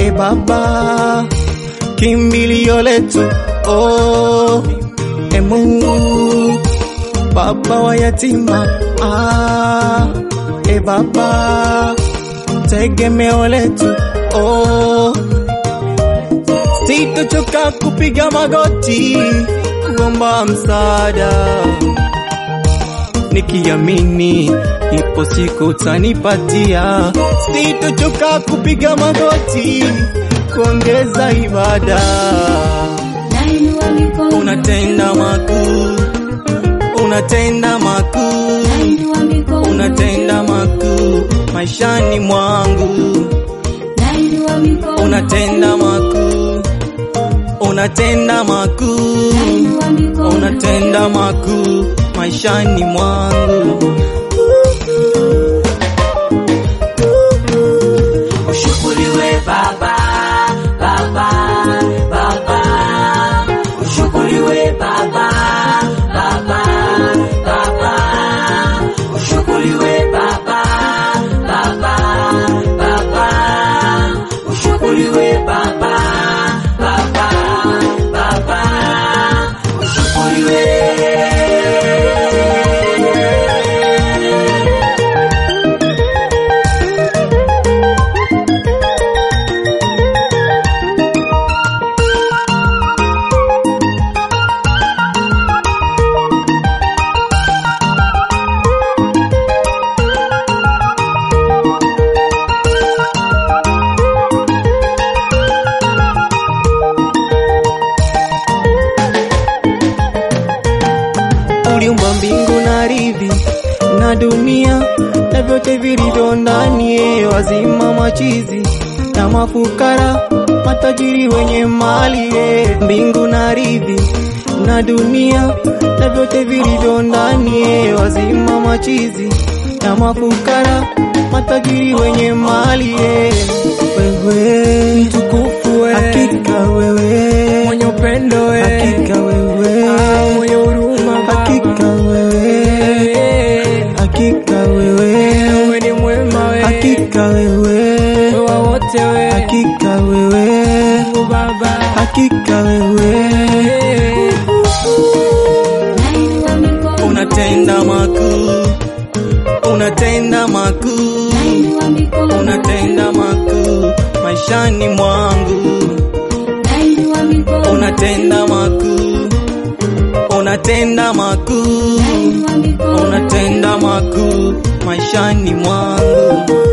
e Baba, kimbilio letu oh, e Mungu baba wa yatima ah, e Baba, tegemeo letu oh, sitochoka kupiga magoti kuomba msaada nikiamini ipo siku utanipatia. Sitochoka kupiga magoti kuongeza ibada. nainua mikono Unatenda makuu, unatenda makuu, nainua mikono unatenda makuu maishani mwangu, nainua mikono unatenda makuu, unatenda makuu, nainua mikono unatenda makuu maishani mwangu. Ushukuriwe Baba, Baba, Baba. Ushukuriwe Baba, Baba, Baba. Ushukuriwe Baba, Baba, Baba. Ushukuriwe Baba, Baba, Baba. Ushukuriwe. uliumba mbingu na ardhi na dunia na vyote vilivyo ndani, yeye wazima, machizi na mafukara, matajiri wenye mali, yeye mbingu na ardhi na dunia na vyote vilivyo ndani, yeye wazima, machizi na mafukara, matajiri wenye mali, yeye wewe mtukufu, wewe hakika wewe mwenye upendo we, hakika wewe Ah, mwenye huruma hakika wewe hakika wewe wewe ni mwema we, hakika wewe wewa wote we, hakika wewe Mungu Baba hakika wewe nainua mikono unatenda makuu unatenda makuu nainua mikono unatenda makuu maishani mwangu nainua mikono unatenda makuu unatenda makuu nainua mikono unatenda makuu maishani mwangu